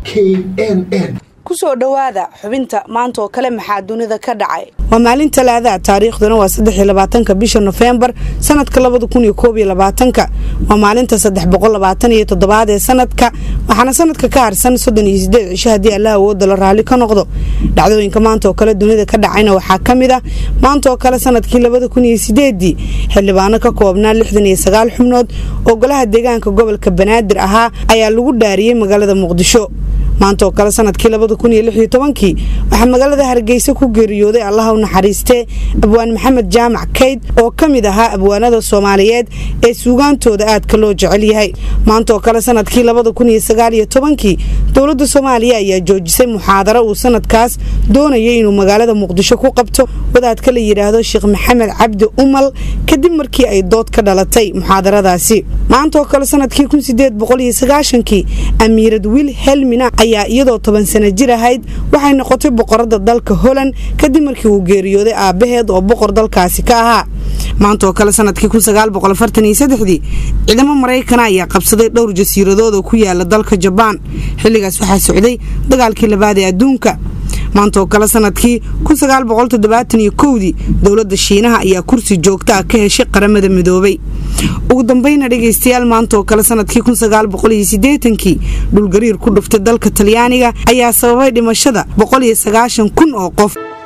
knn kusoo dhowaada xubinta maanta oo kale maxaa dunida ka dhacay waa maalin talaadaha taariikhduna waa saddex labaatanka bisha nofembar sanadka labada kun iyo koob iyo labaatanka waa maalinta saddex boqol labaatan iyo toddobaad ee sanadka waxaana sanadka ka harsan soddon iyo sideed cisho haddii allah awooda la raalli ka noqdo dhacdooyinka maanta oo kale dunida ka dhacayna waxaa ka mid ah maanta oo kale sanadkii labada kun iyo sideedii xildhibaano ka koobnaa lixdan iyo sagaal xubnood oo golaha deegaanka gobolka banaadir ahaa ayaa lagu dhaariyey magaalada muqdisho maanta oo kale sanadkii labada kun iyo lix iyo tobankii waxaa magaalada hargeysa ku geeriyooday allaha u naxariistee abwaan maxamed jaamac kayd oo ka mid ahaa abwaanada soomaaliyeed ee suugaantooda aadka loo jecel yahay maanta oo kale sanadkii labada kun iyo sagaal iyo tobankii dowladda soomaaliya ayaa joojisay muxaadaro uu sanadkaas doonayay inuu magaalada muqdisho ku qabto wadaadka la yidhaahdo sheekh maxamed cabdi umal kadib markii ay dood ka dhalatay muxaadaradaasi maanta oo kale sanadkii kun sideed boqol iyo sagaashankii amiirad wil helmina ayaa iyadoo toban sana jir ahayd waxay noqotay boqorada dalka holand kadib markii uu geeriyooday aabbaheed oo boqor dalkaasi ka ahaa maanta oo kale sanadkii dii ciidamo maraykana ayaa qabsaday dhowr jasiiradood oo ku yaala dalka jabaan xilligaas waxaa socday dagaalkii labaad ee adduunka maanta oo kale sanadkii dii dowladda shiinaha ayaa kursi joogta ah ka heshay qaramada midoobay ugu dambeyna dhegaystayaal maanta oo kale sanadkii kii dhulgariir ku dhuftay dalka talyaaniga ayaa sababay dhimashada kun oo qof